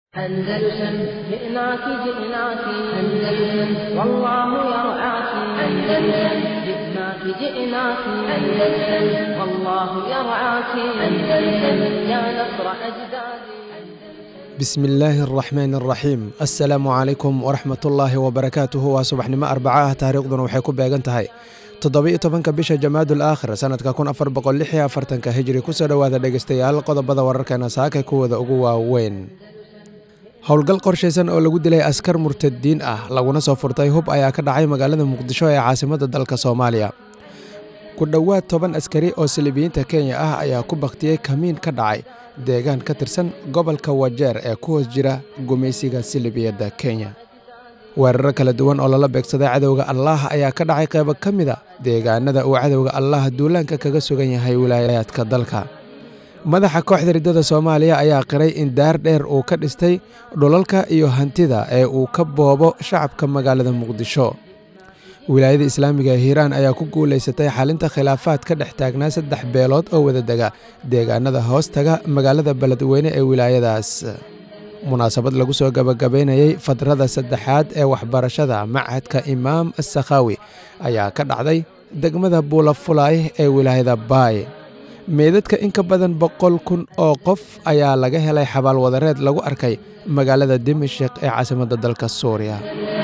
أندلسن جئناك جئناك أندلسن والله يرعاك أندلسن جئناك جئناك أندلسن والله يرعاك أندلسن يا نصر أجدادي bismillaahi araxmaan araxiim assalaamu calaykum waraxmatullaahi wabarakaatuhu waa subaxnimo arbaca ah taariikhduna waxay ku beegan tahay toddoba-iyo tobanka bisha jamaadul aakhir sannadka kun afar boqol lix iyo afartanka hijri kusoo dhowaada dhegeystayaal qodobada wararkeena saakay kuwooda ugu waaweyn howlgal qorshaysan oo lagu dilay askar murtadiin ah laguna soo furtay hub ayaa ka dhacay magaalada muqdisho ee caasimadda dalka soomaaliya ku dhowaad toban askari oo silibiyiinta kenya ah ayaa ku bakhtiyey kamiin ka dhacay deegaan ka tirsan gobolka wajeer ee ku hoos jira gumaysiga silibiyadda kenya weeraro kala duwan oo lala beegsaday cadowga allaah ayaa ka dhacay qaybo ka mida deegaanada uu cadowga allaah duulaanka kaga sugan yahay wilaayaadka dalka madaxa kooxda riddada soomaaliya ayaa qiray in daar dheer uu ka dhistay dhulalka iyo hantida ee uu ka boobo shacabka magaalada muqdisho wilaayada islaamiga ee hiiraan ayaa ku guulaysatay xalinta khilaafaad ka dhex taagnaa saddex beelood oo wadadega deegaanada hoostaga magaalada beledweyne ee wilaayadaas munaasabad lagu soo gabagabaynayey fadrada saddexaad ee waxbarashada machadka imaam assakhaawi ayaa ka dhacday degmada buulafulaay ee wilaayada baay meydadka in ka badan boqol kun oo qof ayaa laga helay xabaal wadareed lagu arkay magaalada dimashik ee caasimadda dalka suuriya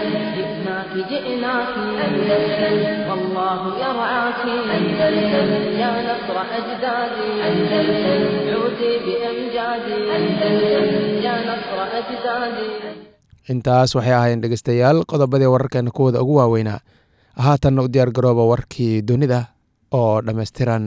جئناك أندلسن والله يرعاك أندلسن يا نصر أجدادي أندلسن عودي بأمجادي أندلسن يا نصر أجدادي intaas waxay ahaayeen dhegeystayaal qodobadii wararkeena kuwooda ugu waaweynaa haatanna u diyaar garooba warkii dunida oo dhammaystiran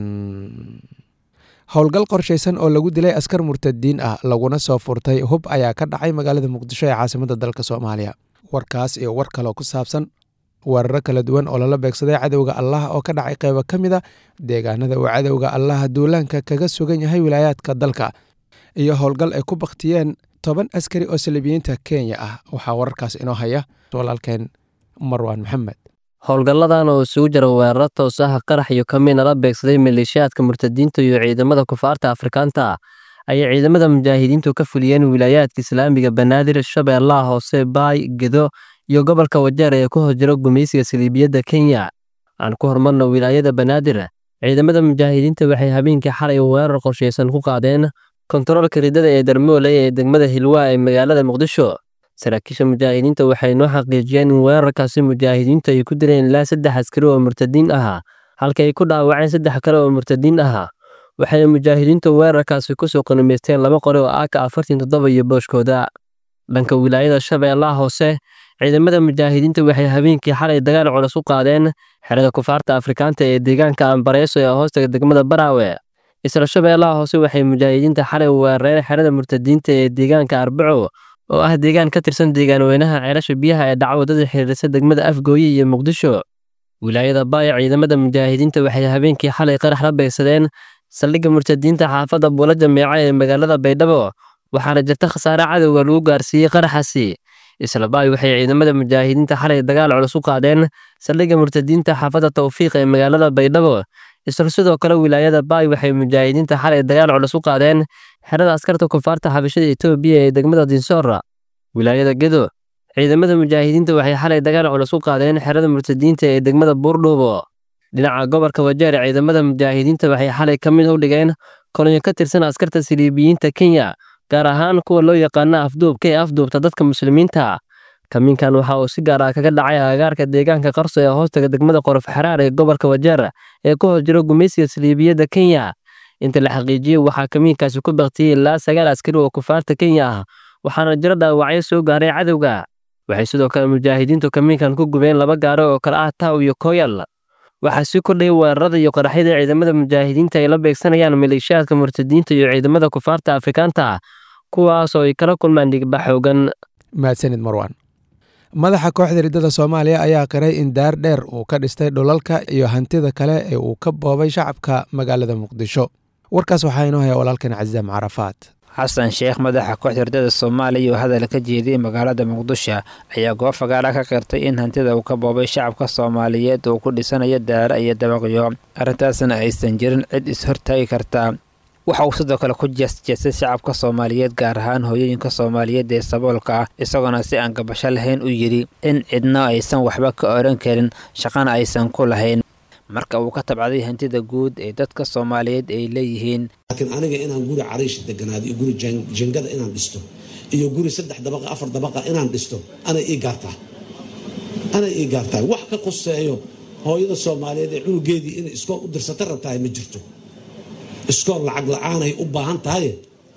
howlgal qorshaysan oo lagu dilay askar murtadiin ah laguna soo furtay hub ayaa ka dhacay magaalada muqdisho ee caasimadda dalka soomaaliya warkaas iyo war kaloo ku saabsan weeraro kala duwan oo lala beegsaday cadowga allah oo ka dhacay qaybo ka mid a deegaanada uu cadowga allah duulaanka kaga sugan yahay wilaayaadka dalka iyo howlgal ay ku bakhtiyeen toban askari oo salibiyiinta kenya ah waxaa wararkaas inoo haya walaalkeen marwaan maxamed howlgalladan oo isugu jira weeraro toos ah qarax iyo kamiina la beegsaday maleeshiyaadka murtadiinta iyo ciidamada kufaarta afrikaanta ah ayay ciidamada mujaahidiintu ka fuliyeen wilaayaadka islaamiga banaadir shabeellaha hoose baay gedo iyo gobolka wajeer ee ku hoos jira gumaysiga saliibiyadda kenya aan ku hormarno wilaayada banaadir ciidamada mujaahidiinta waxay habeenkii xalay weerar qorshaysan ku qaadeen kontaroolka riddada ee darmoole ee degmada hilwaa ee magaalada muqdisho saraakiisha mujaahidiinta waxay noo xaqiijiyeen in weerarkaasi mujaahidiintu ay ku dileen ilaa saddex askari oo murtadiin ahaa halka ay ku dhaawaceen saddex kale oo murtadiin ahaa waxayna mujaahidiintu weerarkaasi kusoo qanimaysteen laba qori oo aaka afartan toddoba iyo booshkooda dhanka wilaayada shabeellaha hoose ciidamada mujaahidiinta waxay habeenkii xalay dagaal culus u qaadeen xerada kufaarta afrikaanta ee deegaanka ambareeso ee hoostaga degmada baraawe isla shabeellaha hoose waxay mujaahidiinta xalay weerareen xerada murtadiinta ee deegaanka arbaco oo ah deegaan ka tirsan deegaanweynaha ceelasha biyaha ee dhacwadada xiriirisa degmada afgooye iyo muqdisho wilaayada baaya ciidamada mujaahidiinta waxay habeenkii xalay qarax la beegsadeen saldhigga murtadiinta xaafadda buula jameeca ee magaalada baydhabo waxaana jirta khasaare cadowga lagu gaarsiiyey qaraxaasi isla baay waxay ciidamada mujaahidiinta xalay dagaal culus u qaadeen saldhigga murtadiinta xaafadda tawfiiq ee magaalada baydhabo isla sidoo kale wilaayada baay waxay mujaahidiinta xalay dagaal culus u qaadeen xerada askarta kufaarta xabashada etoobiya ee degmada dinsoora wilaayada gedo ciidamada mujaahidiinta waxay xalay dagaal culus u qaadeen xerada murtadiinta ee degmada buurdhuubo dhinaca gobolka wajeer ciidamada mujaahidiinta waxay xalay ka mid u dhigeen kolonyo ka tirsan askarta siliibiyiinta kenya gaar ahaan kuwa loo yaqaana afduubka ee afduubta dadka muslimiinta kamiinkan waxa uu si gaar ah kaga dhacay agagaarka deegaanka qarso ee hoostaga degmada qorof xaraar ee gobolka wajeer ee ku hoos jiro gumaysiga siliibiyadda kenya inta la xaqiijiyey waxaa kamiinkaasi ku baktiyey ilaa sagaal askari oo kufaarta kenya ah waxaana jiro dhaawacyo soo gaaray cadowga waxay sidoo kale mujaahidiintu kamiinkan ku gubeen laba gaaro oo kale ah taw iyo koyal waxaa sii kordhayay weerarada iyo qaraxyada ciidamada mujaahidiinta ay la beegsanayaan maleeshiyaadka murtadiinta iyo ciidamada kufaarta afrikaanta kuwaas oo ay kala kulmaan dhigba xoogan mahadsanid marwaan madaxa kooxda riddada soomaaliya ayaa qiray in daar dheer uu ka dhistay dhulalka iyo hantida kale ee uu ka boobay shacabka magaalada muqdisho warkaas waxaa inoo haya walaalkan cazaam carafaat xasan sheekh madaxa kooxda riddada soomaaliya oo hadal ka jeediyey magaalada muqdisho ayaa goob fagaara ka qirtay in hantida uu ka boobay shacabka soomaaliyeed uu ku dhisanayo daara iyo dabaqyo arrintaasna aysan jirin cid is-hortaagi karta waxa uu sidoo kale ku jeesjeestay shacabka soomaaliyeed gaar ahaan hooyooyinka soomaaliyeed ee saboolka ah isagoona si aan gabasho lahayn u yidhi in cidna aysan waxba ka oran karin shaqana aysan ku lahayn marka uu ka tabcaday hantida guud ee dadka soomaaliyeed ay leeyihiin laakiin aniga inaan guri cariish deganaado iyo guri jingada inaan dhisto iyo guri saddex dabaqa afar dabaqa inaan dhisto anay ii gaartaa anay ii gaartahay wax ka qoseeyo hooyada soomaaliyeed ee cunugeedii inay iskool u dirsata rabtahay ma jirto iskool lacag la-aanay u baahan tahay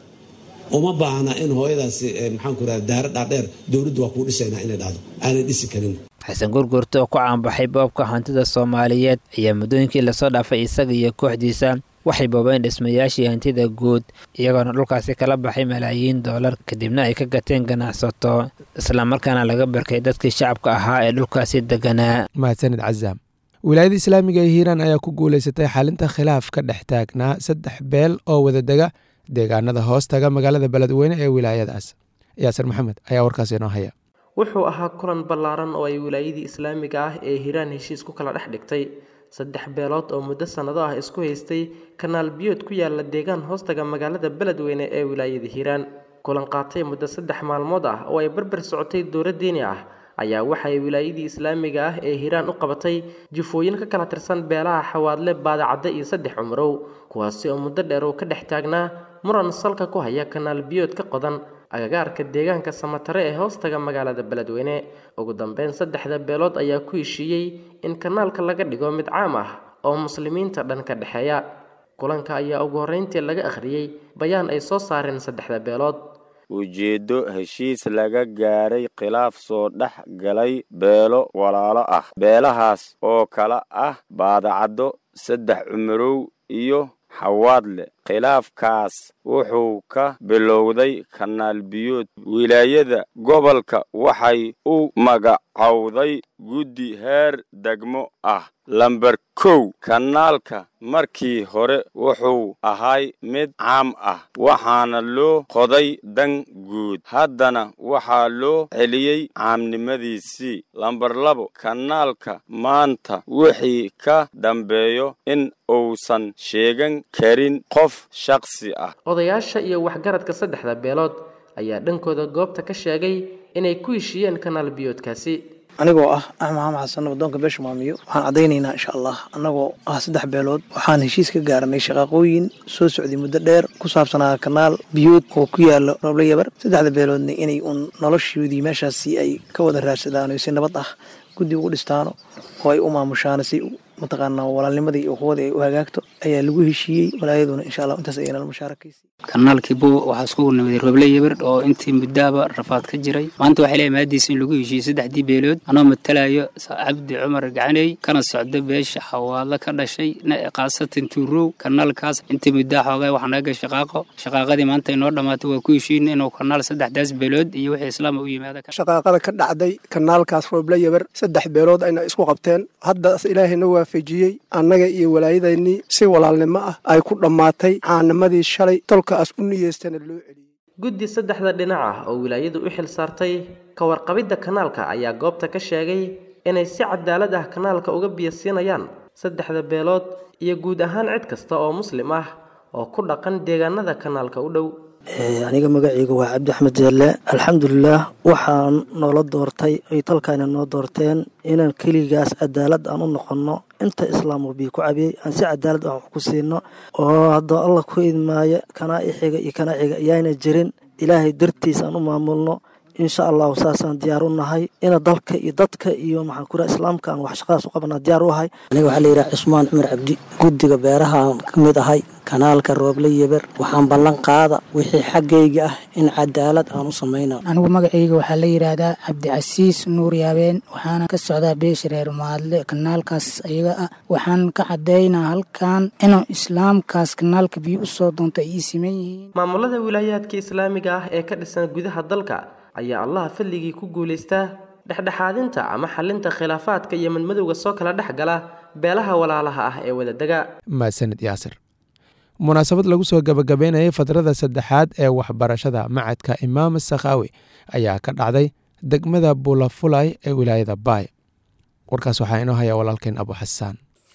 uma baahna in hooyadaasi maxaanku raha daaro dhaadheer dowladdu waa kuu dhisaynaa inay dhahdo aanay dhisi karin xasan gurgurta oo ku caanbaxay boobka hantida soomaaliyeed ayaa muddooyinkii lasoo dhaafay isaga iyo kooxdiisa waxay boobeen dhismayaashii hantida guud iyagoona dhulkaasi kala baxay malaayiin doolar kadibna ay ka gateen ganacsato islamarkaana laga barkay dadkii shacabka ahaa ee dhulkaasi deganaa mahadsanid cazaam wilaayada islaamiga ee hiiraan ayaa ku guulaysatay xalinta khilaaf ka dhex taagnaa saddex beel oo wadadega deegaanada hoos taga magaalada beledweyne ee wilaayadaas yaasir maxamed ayaa warkaas inoo haya wuxuu ahaa kulan ballaaran oo ay wilaayadii islaamiga ah ee hiiraan heshiis ku kala dhex dhigtay saddex beelood oo muddo sannado ah isku haystay kanaal biyood ku yaala deegaan hoostaga magaalada beledweyne ee wilaayada hiiraan kulan qaatay muddo saddex maalmood ah oo ay barbar socotay dowlad diini ah ayaa waxay wilaayadii islaamiga ah ee hiiraan u qabatay jifooyin ka kala tirsan beelaha xawaadle baadacadde iyo saddex cumrow kuwaasi oo muddo dheer uu ka dhex taagnaa muran salka ku haya kanaal biyood ka qodan agagaarka deegaanka samatare ee hoostaga magaalada beledweyne ugu dambeyn saddexda beelood ayaa ku heshiiyey in kanaalka laga dhigo mid caam ah oo muslimiinta dhan ka dhexeeya kulanka ayaa ugu horreyntii laga akhriyey bayaan ay soo saareen saddexda beelood ujeeddo heshiis laga gaaray khilaaf soo dhex galay beelo walaalo ah beelahaas oo kala ah baadacaddo saddex cumarow iyo xawaadle khilaafkaas wuxuu ka bilowday kanaal biyood wilaayada gobolka waxay u magacowday guddi heer degmo ah lamber kow kanaalka markii hore wuxuu ahay mid caam ah waxaana loo qoday dan guud haddana waxaa loo celiyey caamnimadiisii lamber labo kanaalka maanta wixii ka dambeeyo in uusan sheegan karin qof shakhsi ah odayaasha iyo waxgaradka saddexda beelood ayaa dhankooda goobta ka sheegay inay ku heshiiyeen kanaal biyoodkaasi anigoo ah axmed maxamed xasan wadoonka beesha maamiyo waxaan caddaynaynaa insha allah annagoo ah saddex beelood waxaan heshiis ka gaaranay shaqaaqooyin soo socday muddo dheer ku saabsanaa kanaal biyood oo ku yaala roble yabar saddexda beeloodna inay uun noloshoodii meeshaasi ay ka wada raadsadaan si nabad ah guddi ugu dhistaano oo ay u maamushaan si mataqaanaa walaalnimadii iyo quwadii ay u hagaagto ayaa lagu heshiiyey walaayaduna insha allah intaas ayayna mushaarakaysay kanaalkii buw waxaa iskugu nimaday roble yabar oo intii muddaaba rafaad ka jiray maanta waxay leeyahay maadiisa in lagu heshiiyey saddexdii beelood anoo matalayo cabdi cumar gacaney kana socda beesha xawaadlo ka dhashay khaasatan tuurow kanaalkaas intii muddaa xoogaa waxaa naga shaqaaqo shaqaaqadii maanta inoo dhammaatay waa ku heshiin inuu kanaal saddexdaas beelood iyo wixii islaama u yimaada shaqaaqada ka dhacday kanaalkaas roble yabar saddex beelood ayna isku qabteen haddaas ilaahayna waafajiyey annaga iyo walaayadaynii si walaalnimo ah ay ku dhammaatay caanimadii shalay tolkaas u niyeystana loo celiyey guddi saddexda dhinac ah oo wilaayadu u xil saartay ka warqabidda kanaalka ayaa goobta ka sheegay inay si cadaalad ah kanaalka uga biyasiinayaan saddexda beelood iyo guud ahaan cid kasta oo muslim ah oo ku dhaqan deegaanada kanaalka u dhow aniga magacayga waa cabdi axmed jeelle alxamdulilaah waxaa noola doortay ay talkaana noo doorteen inaan keligaas cadaalad aan u noqonno inta islaam uu biyo ku cabiyey aan si cadaalad ah wax ku siino oo haddoo allah ku idmaayo kanaa ixiga iyo kanaa xiga ayaana jirin ilaahay dartiis aan u maamulno insha allahu saasaan diyaar u nahay ina dalka iyo dadka iyo maxaan ku raha islaamka aan wax shaqadaas u qabanaa diyaar u ahay aniga waxaa la yidhaha cusmaan cumar cabdi guddiga beerahaan ka mid ahay kanaalka rooble yeber waxaan ballan qaada wixii xaggayga ah in cadaalad aan u samayna anigu magacayga waxaa la yidhaahdaa cabdicasiis nuur yaabeen waxaana ka socdaa beesha reer maadle kanaalkaas ayaga ah waxaan ka caddaynaa halkan inuu islaamkaas kanaalka biyo u soo doonto ay ii siman yihiin maamulada wilaayaadka islaamiga ah ee ka dhisan gudaha dalka ayaa allaha fadligii ku guulaystaa dhexdhexaadinta ama xalinta khilaafaadka iyo madmadowga soo kala dhex gala beelaha walaalaha ah ee wadadega mahadsanid yaasir munaasabad lagu soo gabagabeynayay fadrada saddexaad ee waxbarashada macadka imaam sakhaawi ayaa ka dhacday degmada bulafulay ee wilaayada baay warkaas waxaa inoo haya walaalkeen abu xasaan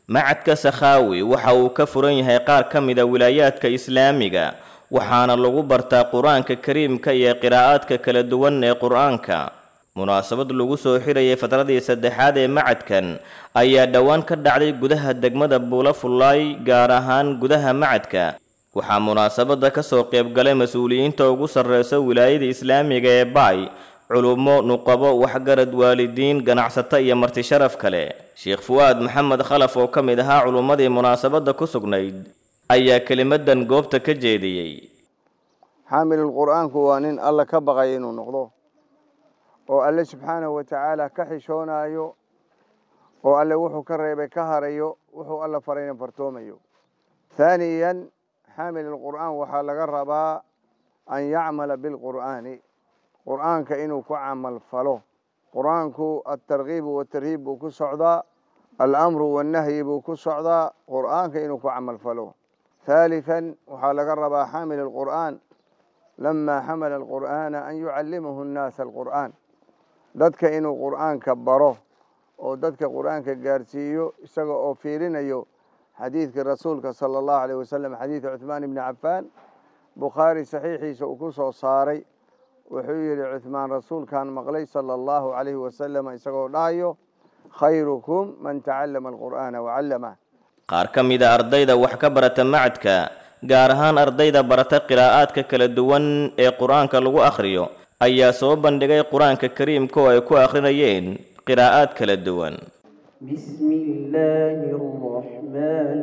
macadka sakhaawi waxa uu ka furan yahay qaar ka mida wilaayaadka islaamiga waxaana lagu bartaa qur-aanka kariimka iyo qiraa'aadka kala duwan ee qur-aanka munaasabad lagu soo xirayay fadradii saddexaad ee macadkan ayaa dhowaan ka dhacday gudaha degmada buula fullaay gaar ahaan gudaha macadka waxaa munaasabadda ka soo qaybgalay mas-uuliyiinta ugu sarreysa wilaayada islaamiga ee baay culummo nuqabo waxgarad waalidiin ganacsato iyo marti sharaf kale sheekh fu'aad maxamed khalaf oo ka mid ahaa culummadii munaasabadda ku sugnayd ayaa kelimadan goobta ka jeediyey xaamilul qur'aanku waa nin alla ka baqaya inuu noqdo oo alle subxaanahu wa tacaala ka xishoonayo oo alle wuxuu ka reebay ka harayo wuxuu alla farayna fartoomayo haaniyan xaamilul qur'aan waxaa laga rabaa an yacmala bilqur'aani qur'aanka inuu ku camal falo qur'aanku altarkiibu watarhiib buu ku socdaa alamru wannahyi buu ku socdaa qur'aanka inuu ku camal falo haaliثan waxaa laga rabaa xaamil alqur'aan lama xamala alqur'aana an yucallimahu nnaasa alqur'aan dadka inuu qur'aanka baro oo dadka qur'aanka gaarsiiyo isaga oo fiirinayo xadiidkii rasuulka sala allahu aleyh wasalam xadiida cuثmaan ibni cafaan bukhaari saxiixiisa uu ku soo saaray wuxuu yidhi cuثmaan rasuulkan maqlay sala allahu calayhi wasalam isagoo dhahayo khayrukum man tacallama alqur'aana wacallamah qaar ka mida ardayda wax ka barata macadka gaar ahaan ardayda barata qiraa'aadka kala duwan ee qur-aanka lagu akhriyo ayaa soo bandhigay qur-aanka kariimka oo ay ku akhrinayeen qiraa'aad kala duwan بسم الله الرحمن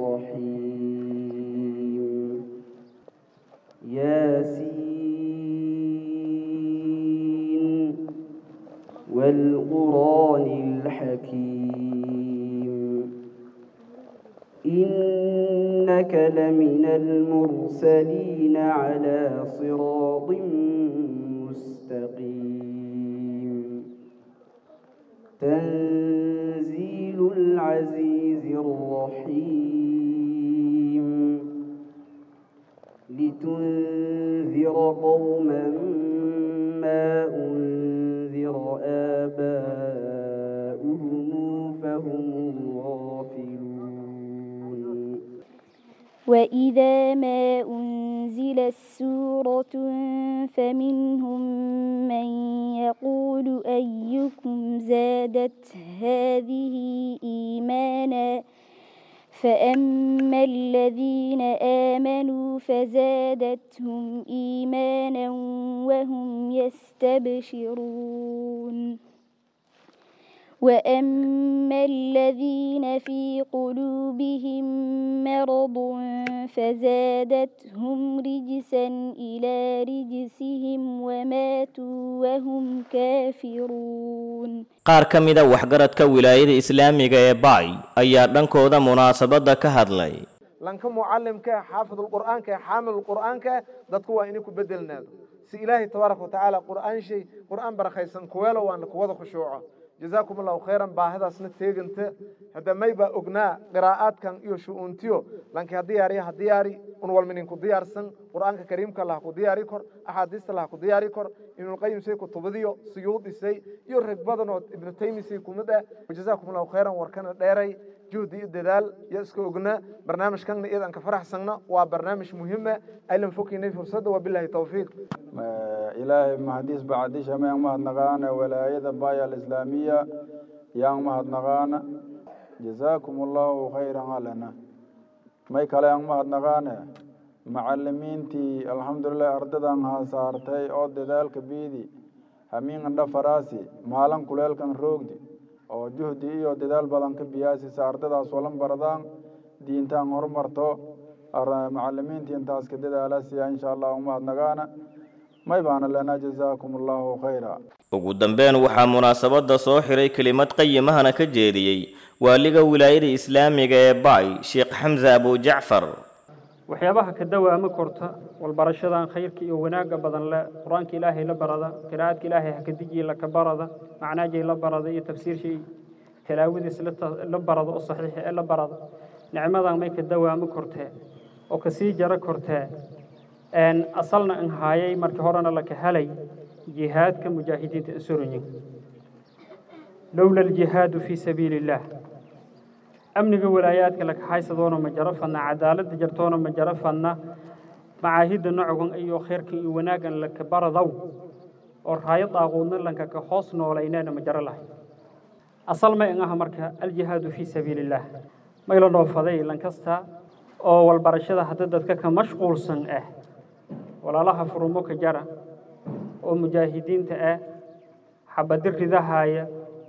الرحيم ياسين والقرآن الحكيم إنك لمن المرسلين على صراط مستقيم تنزيل العزيز الرحيم لتنذر قوما ما أنذر آباؤهم فهم غافلون وإذا ما أنزلت سورة فمنهم من يقول أيكم زادت هذه إيمانا فأما الذين آمنوا فزادتهم إيمانا وهم يستبشرون وأما الذين في قلوبهم مرض فزادتهم رجسا إلى رجسهم وماتوا وهم كافرون qaar ka mida waxgaradka wilaayada islaamiga ee baay ayaa dhankooda munaasabadda ka hadlay lanka mucalimka xaafidulqur'aanka xaamilulqur'aanka dadku waa inay ku bedelnaado si ilaahay tabaaraka watacaala qur'aan shay qur'aan barakaysan kuweelo waana kuwada khushuuco jazaakum allahu khayran baahidaasna teeganta hadda may baa ognaa qiraa'aadkan iyo shu'uuntiyo lanki ha diyaariya ha diyaari un walminin ku diyaarsan qur'aanka kariimka lah ku diyaari kor axaadiista lah ku diyaari kor ibnulqayim say kutubadiyo suyuudisay iyo rag badan oo ibnu taymisay kumid ah jazaakum allahu khayran warkana dheeray juhdi iyo dadaal iyo iska ogna barnaamijkanna iyada aan ka faraxsanna waa barnaamij muhima aylan fokinay fursadda wabilahi tawfiiq ilaahay mahadiis bacdisha mayang mahadnaqaana walaayada baaya alislaamiya yang mahadnaqaana jazaakum allahu khayran alana may kale yang mahadnaqaane macalimiintii alxamdulilah ardadan haasaartay oo dadaalka biidi hamiingandha faraasi maalin kuleelkan roogdi oo juhdi iyo dadaal badan ka biyaasisa ardadaas walan baradaan diintaan horumarto macalimiintii intaas ka dadaalasiya insha allah umahadnagaana may baana lana jazaakum allahu khayra ugu dambeyn waxaa munaasabadda soo xiray kelimad qayimahana ka jeediyey waaliga wilaayada islaamiga ee baay sheekh xamse abujacfar waxyaabaha ka dawaama korta walbarashadan khayrka iyo wanaagga badan le qur-aanka ilaahay la barada qiraa'adka ilaahay hakadijiya laka barada macnaajay la barada iyo tafsiirshay talaawadiis la barada oo saxiixa ee la barada nicmadan may ka dawaamo kortee oo kasii jaro kortee asalna an haayay markii horena laka helay jihaadka mujaahidiinta insuranyin lowla aljihaadu fii sabiili illaah amniga walaayaadka la kaxaysadoona ma jaro fadna cadaaladda jartoona ma jaro fadna macaahidda nocogan iyo khayrka iyo wanaaggan laka baradow oo raayo daaquudna lanka ka hoos noolayneena ma jaro lahay asal may ngaha marka aljihaadu fii sabiilillaah mayla dhoofaday lankasta oo walbarashada hadda dadka ka mashquulsan ah walaalaha furumo ka jara oo mujaahidiinta ah xabadi ridahaaya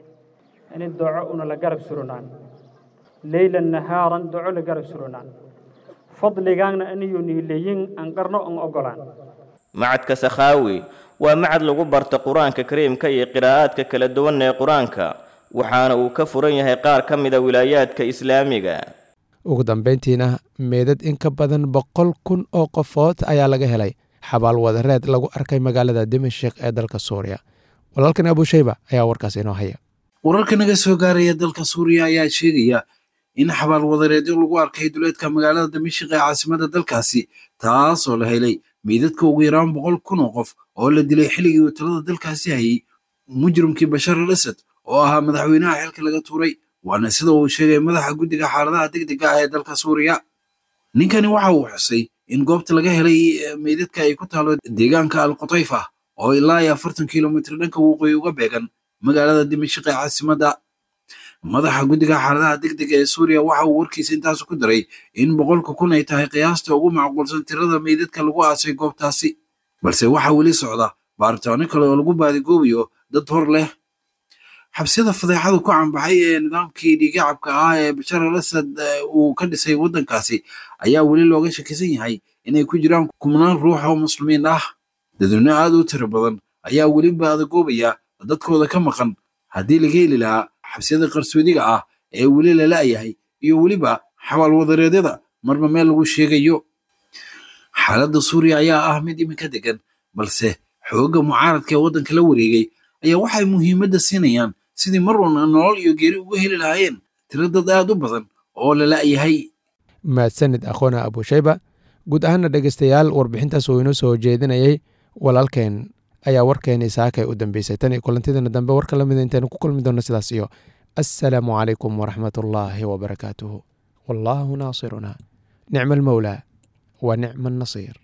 in doco una la garab suranaan leylan nahaaran doco la garab suranaan fadligaana aniyo niileyin aan qarno aan ogolaan macadka sakhaawi waa macad lagu barta qur-aanka kariimka iyo qiraa'aadka kala duwan ee qur-aanka waxaana uu ka furan yahay qaar ka mida wilaayaadka islaamiga ugu dambayntiina meedad in ka badan boqol kun oo qofood ayaa laga helay xabaal wadareed lagu arkay magaalada dimashik ee dalka suuriya walaalkan abushayba ayaa warkaas inoo haya wararka naga soo gaaraya dalka suuriya ayaa sheegaya in xabaal wadareedyo lagu arkay duleedka magaalada dimashik ee caasimada dalkaasi taasoo la helay meydadka ugu yaraan boqol kun oo qof oo la dilay xilligii uu talada dalkaasi hayay mujrimkii bashar al asad oo ahaa madaxweynaha xilka laga tuuray waana sida uu sheegay madaxa guddiga xaaladaha degdega ah ee dalka suuriya ninkani waxa uu xusay in goobta laga helay meydadka ay ku taalo deegaanka al qutayfa oo ilaa iyo afartan kilomitr dhanka waqooyi uga beegan magaalada dimashik ee caasimadda madaxa guddiga xaaladaha degdega ee suuriya waxa uu warkiisa intaas ku daray in boqolka kun ay tahay qiyaasta ugu macquulsan tirada meydadka lagu aasay goobtaasi balse waxaa weli socda baaritaano kale oo lagu baadigoobayo dad hor leh xabsiyada fadeexadu ku canbaxay ee nidaamkii dhiigacabka ahaa ee bashar al asad uu ka dhisay waddankaasi ayaa weli looga shakisan yahay inay ku jiraan kumnaan ruux oo muslimiin ah dadweyne aad u tiro badan ayaa weli baadagoobaya dadkooda ka maqan haddii laga heli lahaa xabsiyada qarsoodiga ah ee weli la la'yahay iyo weliba xabaal wadareedyada marba meel lagu sheegayo xaaladda suuriya ayaa ah mid iminka degan balse xoogga mucaaradka ee waddanka la wareegay ayaa waxay muhiimadda siinayaan sidii mar walna nolol iyo geeri uga heli lahaayeen tiro dad aad u badan oo la la'yahay mahadsanid akhoona abushayba guud ahaana dhegeystayaal warbixintaas uu inoo soo jeedinayay walaalkeen ayaa warkeenii saakay u dambeysay tan iyo kulantideena dambe warka lamida intaynu ku kulmi doonno sidaas iyo assalaamu calaykum waraxmat ullaahi wabarakaatuhu wallaahu naasiruna nicma almowlaa wa nicma annasiir